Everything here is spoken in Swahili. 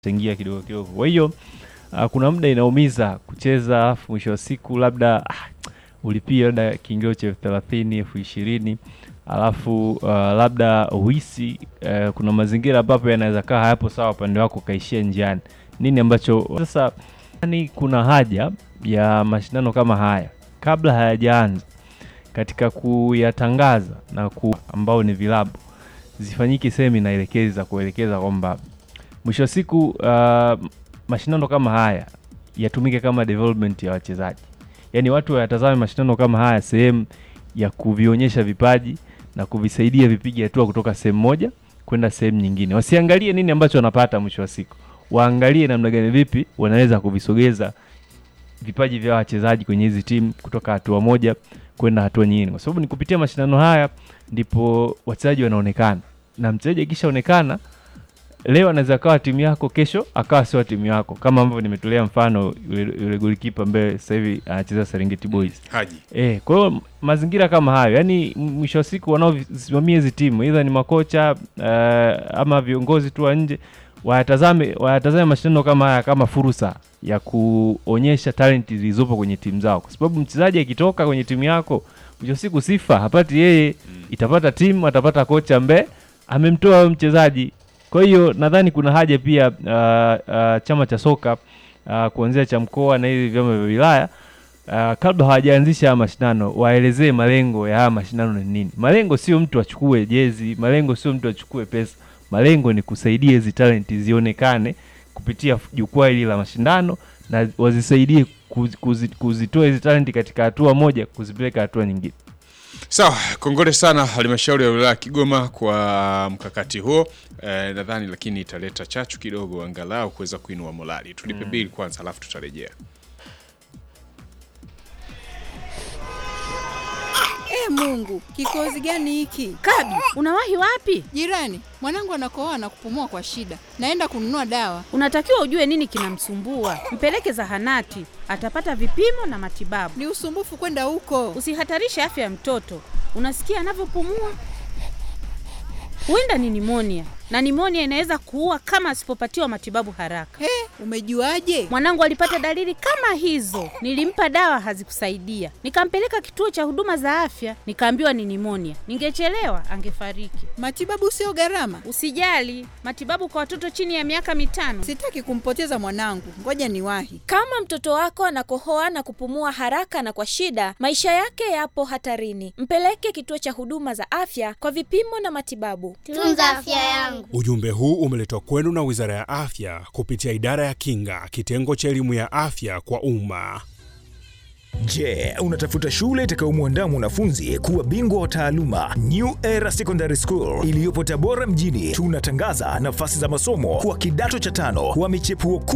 changia kidogo kidogo. Kwa hiyo uh, kuna muda inaumiza kucheza, alafu mwisho wa siku labda ah, ulipia labda kiingilio cha elfu thelathini elfu ishirini alafu uh, labda uhisi uh, kuna mazingira ambapo yanaweza kaa hayapo sawa upande wako ukaishia njiani. Nini ambacho sasa, yani kuna haja ya mashindano kama haya kabla hayajaanza katika kuyatangaza na ku ambao ni vilabu zifanyike semina elekezi za kuelekeza kwamba mwisho wa siku uh, mashindano kama haya yatumike kama development ya wachezaji, yaani watu wayatazame mashindano kama haya sehemu ya kuvionyesha vipaji na kuvisaidia vipige hatua kutoka sehemu moja kwenda sehemu nyingine. Wasiangalie nini ambacho wanapata mwisho wa siku, waangalie namna gani, vipi wanaweza kuvisogeza vipaji vya wachezaji kwenye hizi timu kutoka hatua moja kwenda hatua nyingine, kwa sababu ni kupitia mashindano haya ndipo wachezaji wanaonekana, na mchezaji akishaonekana leo anaweza akawa timu yako, kesho akawa sio timu yako, kama ambavyo nimetolea mfano yule, yule golikipa ambaye sasa hivi anacheza Serengeti Boys. Haji. Eh, kwa hiyo mazingira kama hayo, yani mwisho wa siku wanaosimamia hizi timu aidha ni makocha uh, ama viongozi tu wa nje wayatazame wayatazame mashindano kama haya kama fursa ya kuonyesha talenti zilizopo kwenye timu zao, kwa sababu mchezaji akitoka kwenye timu yako mwisho wa siku sifa hapati yeye, itapata timu, atapata kocha ambaye amemtoa huyo mchezaji. Kwa hiyo nadhani kuna haja pia uh, uh, chama cha soka uh, kuanzia cha mkoa na hivi vyama vya wilaya uh, kabla hawajaanzisha haya mashindano waelezee malengo ya haya mashindano ni nini. Malengo sio mtu achukue jezi, malengo sio mtu achukue pesa, malengo ni kusaidia hizi talenti zionekane kupitia jukwaa hili la mashindano na wazisaidie kuzi, kuzi, kuzitoa hizi talenti katika hatua moja kuzipeleka hatua nyingine. Sawa, kongole sana halmashauri ya wilaya ya Kigoma kwa mkakati huo eh, nadhani lakini italeta chachu kidogo angalau kuweza kuinua morali. Tulipe bili kwanza, alafu tutarejea. E Mungu, kikozi gani hiki? Kabi, unawahi wapi? Jirani, mwanangu anakohoa na kupumua kwa shida, naenda kununua dawa. Unatakiwa ujue nini kinamsumbua, mpeleke zahanati, atapata vipimo na matibabu. Ni usumbufu kwenda huko. Usihatarishe afya ya mtoto. Unasikia anavyopumua? Huenda ni nimonia, na nimonia inaweza kuua kama asipopatiwa matibabu haraka. He, umejuaje? Mwanangu alipata dalili kama hizo, nilimpa dawa hazikusaidia, nikampeleka kituo cha huduma za afya, nikaambiwa ni nimonia. Ningechelewa angefariki. Matibabu sio gharama. Usijali, matibabu kwa watoto chini ya miaka mitano. Sitaki kumpoteza mwanangu, ngoja niwahi. Kama mtoto wako anakohoa na kupumua haraka na kwa shida, maisha yake yapo hatarini. Mpeleke kituo cha huduma za afya kwa vipimo na matibabu. Tunza afya yangu. Ujumbe huu umeletwa kwenu na Wizara ya Afya kupitia Idara ya Kinga, kitengo cha elimu ya afya kwa umma. Je, unatafuta shule itakayomwandaa mwanafunzi kuwa bingwa wa taaluma? New Era Secondary School iliyopo Tabora mjini, tunatangaza nafasi za masomo kwa kidato cha tano wa michepuo